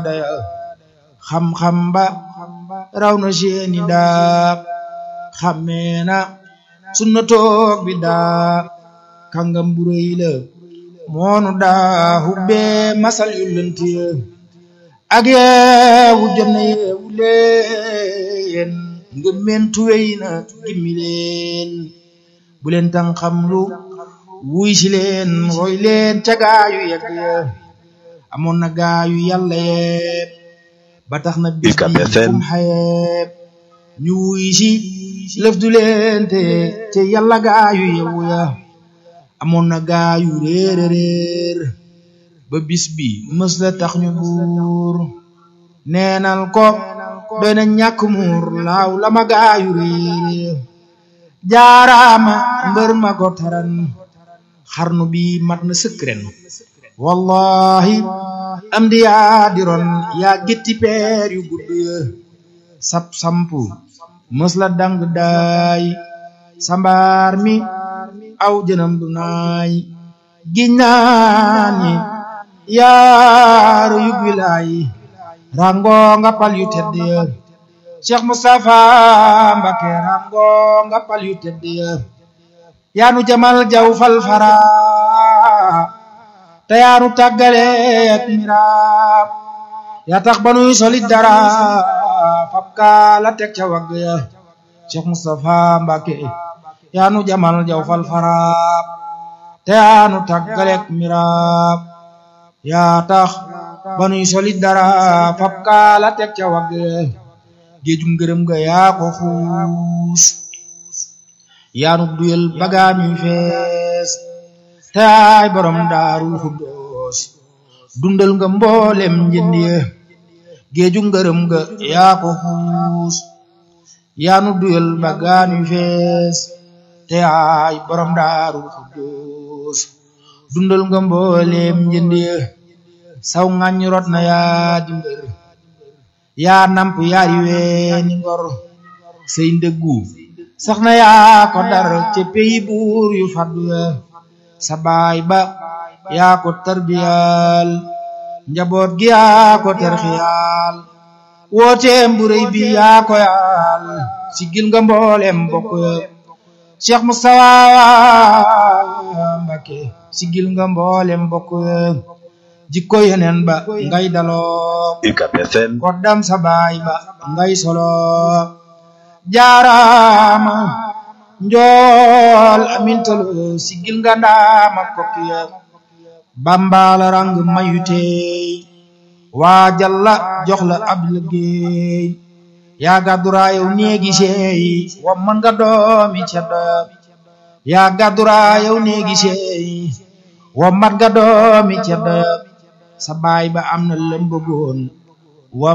daya xam-xam ba raw na seeni daa xammee na sunna toog bi daa kàngam bu rëy la moonu daa hubbee masal yu lënt ya ak yeewu jot na yeewu leen ngëm meen tuwey na gimmi leen bu leen tan xam lu wuy si leen roy leen ca gaayu yegg ya amoon na gaayu yàlla yeeb ba tax na bis UCAB bi FM. kum xayeeb ñu wuy si lëf du leen te ca yàlla gaayu yewu ya amoon na gaayu réer réer ba bis bi mës la tax ñu buur neenal ko doy na ñàkk muur laaw la ma gaayu réer jaaraama mbër ma ko taran xarnu bi mat na sëkk ren wallahi am di yaa diron yaa gétti peer yu gudd ya sap sampu mës la dang daay sambaar mi aw jënam du naay giññaani yaaru yug wilaayi rango nga pal yu tedd ya Cheikh Moustapha Mbacké rango nga pal yu tedd ya yaanu jamal jaw fal fara te yaanu tàggale ak miraab yaa tax ba nuy solit dara fab kaa la teg ca wagg ya Cheikh Moustapha Mbacké yaanu jamal jaw fal fara te yaanu tàggale ak miraab yaa tax ba nuy solit dara fab kaa la teg ca wagg ya géejum ngërëm ga yaa ko xuus yaanu duyal bagaam yu fees te ay borom daarul xuddoos dundal nga mboolem njënd ya géeju ngërëm ga yaa ko xuus yaanu duyal bagaam yu fees te ay borom daarul xuddoos dundal nga mboolem njënd ya saw ŋàññ rot na yaa di mbër yaa namp yaari weeni ngor say ndëggu sax na yaa ko dar ca peyi buur yu faddu ya sa baay ba yaa ko tarbiyal njaboot gi yaa ko terxiyaal wooteem bu rëy bi yaa ko yaal sigil nga mboolem bokk ya Cheikh Moustapha Mbacké sigil nga mboolem bokk ya jikko yeneen ba ngay daloo UCAB FM koddam sa baay ba ngay solo jaaraama njool amintalo sigil nga ndaama kokkiya bambala rang mayu teey waa jalla jox la ab liggéey yaa gàdduraayow néegi seey wa man nga doomi ceddo yaa gàdduraayow néegi seey wa mat nga doomi ceddo sa baay ba am na lëm bëggoon